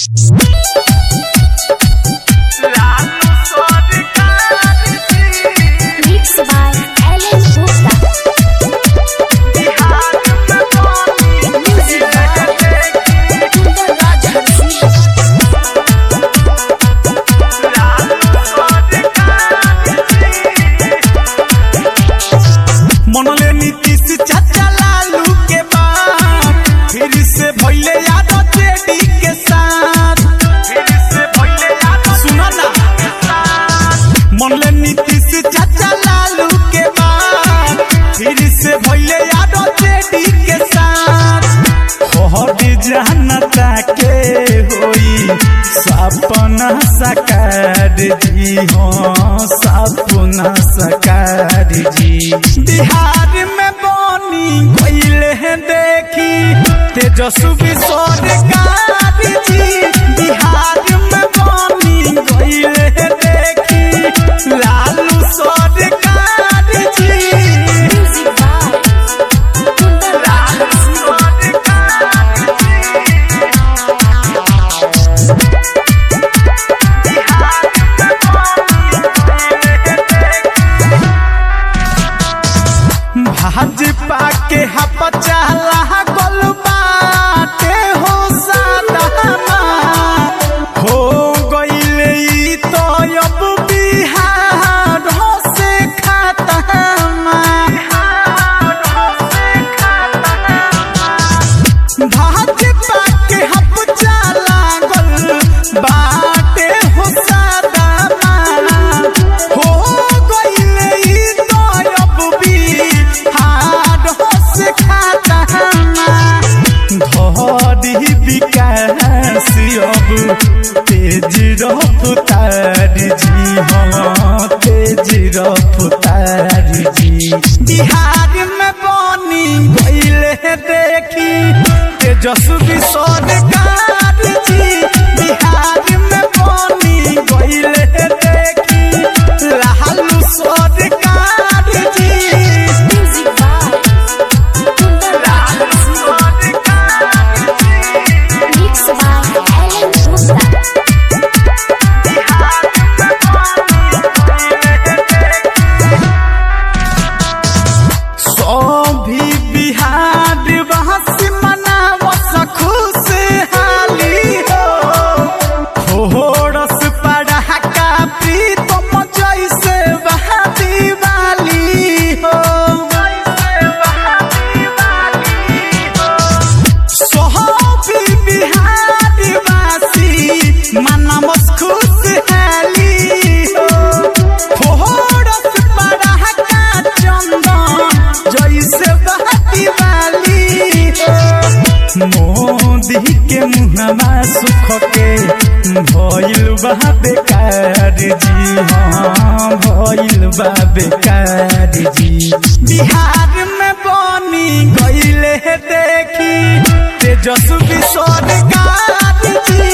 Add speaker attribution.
Speaker 1: Mixed by Alan Gupta. Music by Kundar Raja.
Speaker 2: मनले नीतीश चाचा लालू के बाद फिर से भइले यादव जेडी के साथ फिर से भइले यादव सुनो ना मनले नीतीश चाचा लालू के बाद फिर से भइले यादव जेडी के साथ हट जानता के होई सपना सकार जी हो सपना सकार जी बिहार में बनी गईले हैं देखी तेजस्वी सरकार जी बिहार में बनी गईले हैं देखी लालू सरकार जी
Speaker 1: Music by Kundar Raja.
Speaker 2: Bhajpa के हपचाला गोल बाटे हो सादामा हो गईले ई तो अब बिहार हो से खातामा भाजपा के हपचाला गोल बाटे हो सादामा हो गईले ई तो अब बिहार हो से खातामा धरी विकास अब तेज रफ्तार जी हाँ तेज रफ्तार जी बिहार में बनी गईले देखी तेजस्वी सरकार जी बिहार में बनी गईले देखी लालू सरकार जी
Speaker 1: Music by Kundar Raja. Mixed by Alan Gupta.
Speaker 2: सभी बिहार बहस मनावस खुशहाली हो होरस पड़ाका प्रीतम जैसे बहादी वाली हो सभी बिहार वासी मनावस खुशहाली हो होरस पड़ाका चंदन जैसे बहादी वाली हो मोदी के मुहमा सुख के भइल बा बेकार जी हाँ भइल बा बेकार जी बिहार में बनी गईले देखी तेजस्वी सरकार जी